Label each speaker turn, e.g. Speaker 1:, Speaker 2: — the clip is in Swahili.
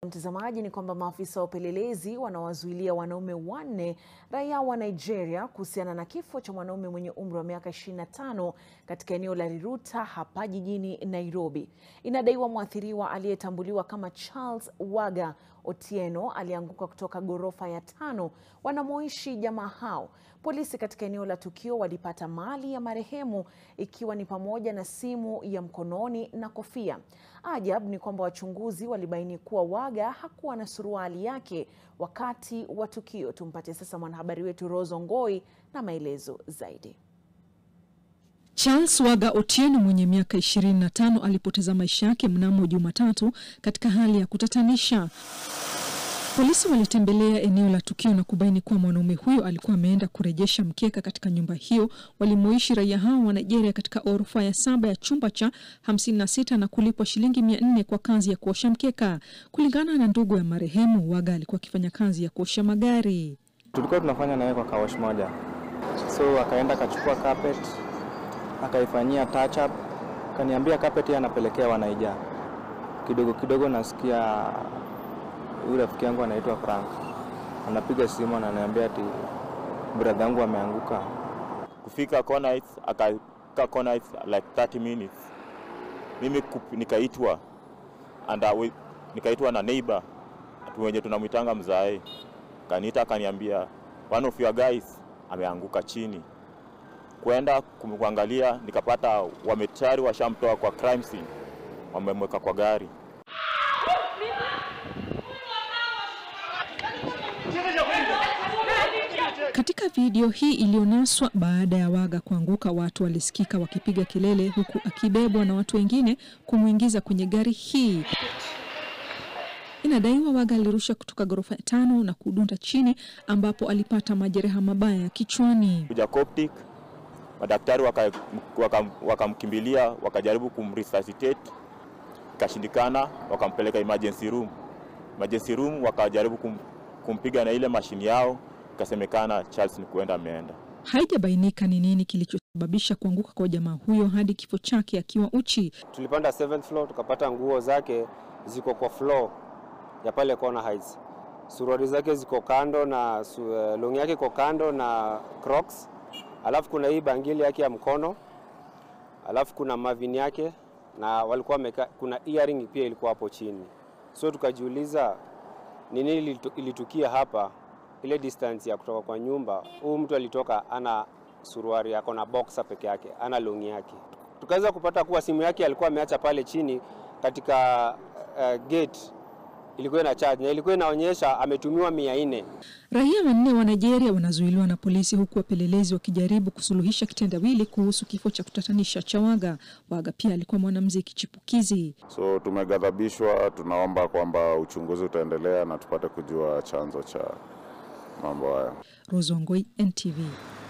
Speaker 1: Mtazamaji, ni kwamba maafisa wa upelelezi wanawazuilia wanaume wanne raia wa Nigeria kuhusiana na kifo cha mwanaume mwenye umri wa miaka 25 katika eneo la Riruta hapa jijini Nairobi. Inadaiwa mwathiriwa aliyetambuliwa kama Charles Waga Otieno alianguka kutoka ghorofa ya tano wanamoishi jamaa hao. Polisi katika eneo la tukio walipata mali ya marehemu ikiwa ni pamoja na simu ya mkononi na kofia. Ajabu ni kwamba wachunguzi walibaini kuwa Waga hakuwa na suruali yake wakati wa tukio. Tumpate sasa mwanahabari wetu Rose Ongoi na maelezo zaidi.
Speaker 2: Charles Waga Otieno mwenye miaka 25 alipoteza maisha yake mnamo Jumatatu katika hali ya kutatanisha. Polisi walitembelea eneo la tukio na kubaini kuwa mwanaume huyo alikuwa ameenda kurejesha mkeka katika nyumba hiyo walimoishi raia hao wa Nigeria katika orofa ya saba ya chumba cha 56 na kulipwa shilingi 400 kwa kazi ya kuosha mkeka. Kulingana na ndugu ya marehemu, Waga alikuwa akifanya kazi ya kuosha magari.
Speaker 3: Tulikuwa tunafanya naye kwa kawash moja, so akaenda akachukua carpet akaifanyia touch up, kaniambia carpet yeye anapelekea wanaija. Kidogo kidogo nasikia huyu rafiki yangu anaitwa Frank anapiga simu ananiambia ati brother yangu ameanguka.
Speaker 4: Kufika Kona Heights, akakaa Kona Heights like 30 minutes. Mimi kup- nikaitwa and I- nikaitwa na neighbor atu wenye tunamwitanga mzae, kaniita akaniambia one of your guys ameanguka chini. Kwenda kumwangalia, nikapata wametayari washamtoa kwa crime scene, wamemweka kwa gari.
Speaker 2: Katika video hii iliyonaswa baada ya Waga kuanguka, watu walisikika wakipiga kelele huku akibebwa na watu wengine kumwingiza kwenye gari hii. Inadaiwa Waga alirusha kutoka ghorofa ya tano na kudunda chini ambapo alipata majeraha mabaya ya kichwani.
Speaker 4: kuja Coptic, madaktari wakamkimbilia waka, wakamkimbilia, wakajaribu kumresuscitate, ikashindikana, wakampeleka emergency room. Emergency room wakajaribu kum, kumpiga na ile mashini yao, ikasemekana Charles ni kuenda ameenda.
Speaker 2: Haijabainika ni nini kilichosababisha kuanguka kwa jamaa huyo hadi kifo chake akiwa uchi.
Speaker 5: Tulipanda 7th floor tukapata nguo zake ziko kwa floor ya pale Kona Heights. Suruali zake ziko kando na su, eh, longi yake iko kando na Crocs. Alafu kuna hii bangili yake ya mkono. Alafu kuna mavini yake na walikuwa wameka, kuna earring pia ilikuwa hapo chini. So tukajiuliza ni nini ilitu- ilitukia hapa, ile distance ya kutoka kwa nyumba. Huyu mtu alitoka ana suruari yako na boxer peke yake, ana longi yake. Tukaweza kupata kuwa simu yake alikuwa ameacha pale chini katika uh, gate ilikuwa ina charge na ilikuwa inaonyesha ametumiwa mia nne.
Speaker 2: Raia wanne wa Nigeria wanazuiliwa na polisi huku wapelelezi wakijaribu kusuluhisha kitendawili kuhusu kifo cha kutatanisha cha Waga. Waga pia alikuwa mwanamuziki chipukizi.
Speaker 6: So tumeghadhabishwa, tunaomba kwamba uchunguzi utaendelea na tupate kujua chanzo cha mambo haya.
Speaker 2: Rose Wangoi, NTV.